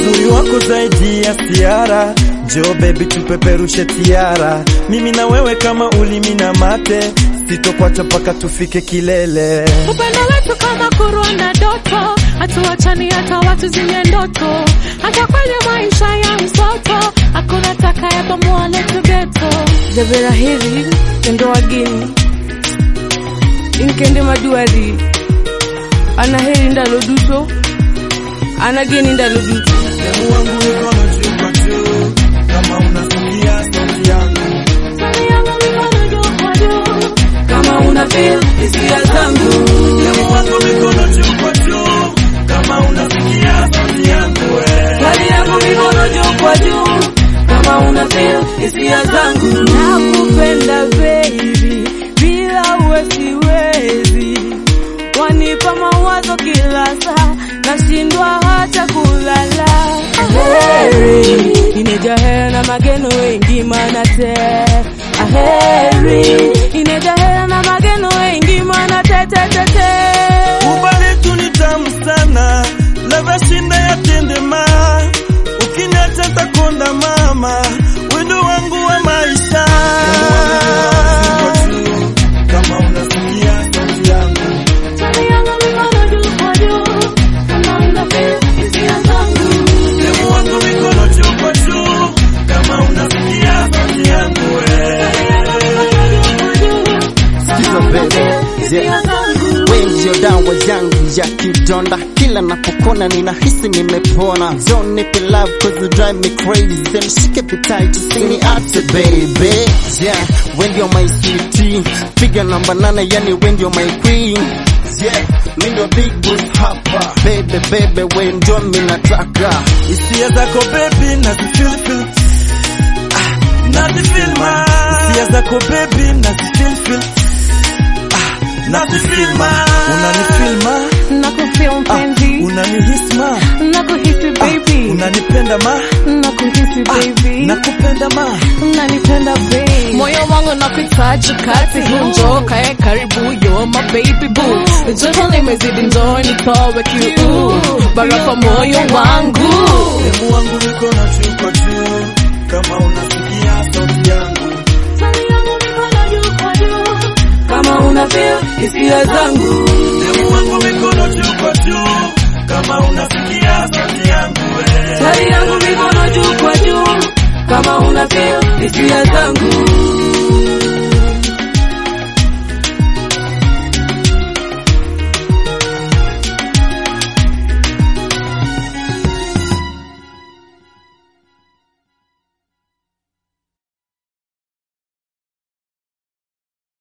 uzuri wako zaidi ya siara, njoo baby tupeperushe tiara, mimi na wewe kama ulimi na mate, sitokwacha mpaka tufike kilele. Upendo wetu kama kurwa na doto, hatuachani hata watu zenye ndoto, hata kwenye maisha ya msoto, hakuna takayabomoa letu geto. jabera heri kendo wageni inkende maduari ana heri ndalo duto ana geni ndalo duto Demu wangu mikono juu kwa juu, kama unasikia sauti yangu Sali yangu mikono juu kwa juu, kama una feel hisia zangu Demu wangu mikono juu kwa juu, kama unasikia sauti yangu we. hali yangu mikono juu kwa juu kama una feel hisia zangu nakupenda baby bila uwe siwezi wanipa mawazo kila saa nashindwa hata kulala aheri inejahera na mageno wengi manate aheri inejahera na mageno wengi manatetetete Ubali tu ni tamu sana, ladha shinda ya tendema, ukiniacha takonda mama, wendo wangu wa maisha. Kama unasikia sauti yangu, sali yangu mikono juu kwa juu, kama una feel hisia zangu. demu wangu mikono juu kwa juu, kama unasikia sauti yangu we. Sikiza baby, yeah. We ndio dawa yangu ya kidonda, kila napokona ninahisi nimepona. Don't nipe love cause you drive me crazy, then shike vitai tusiniache baby. Yeah, we ndio my sweetie, piga namba nane, yani we ndio my queen. Yeah, mi ndio big boss hapa, baby baby, we ndio mi nataka. Hisia zako baby nazifeel feel ah, nazifeel ma Hisia zako baby nazifeel feel ah, nazifeel ma Unanifeel ma nakufeel ah, mpenzi unanihisi ma nakuhisi ah, baby unanipenda ma nakuhisi ah, baby nakupenda ma unanipenda baby moyo wangu nakuhitaji kati njoo kae karibu yo my baby boo joto limezidi njoo nitowe kiu barafa moyo wangu Demu wangu mikono juu kwa juu Kama unasikia sauti yangu Sali yangu mikono juu kwa juu kama una feel hisia zangu Demu wangu mikono juu kwa juu Kama unasikia sauti yangu we hali yangu mikono juu kwa juu kama una feel hisia zangu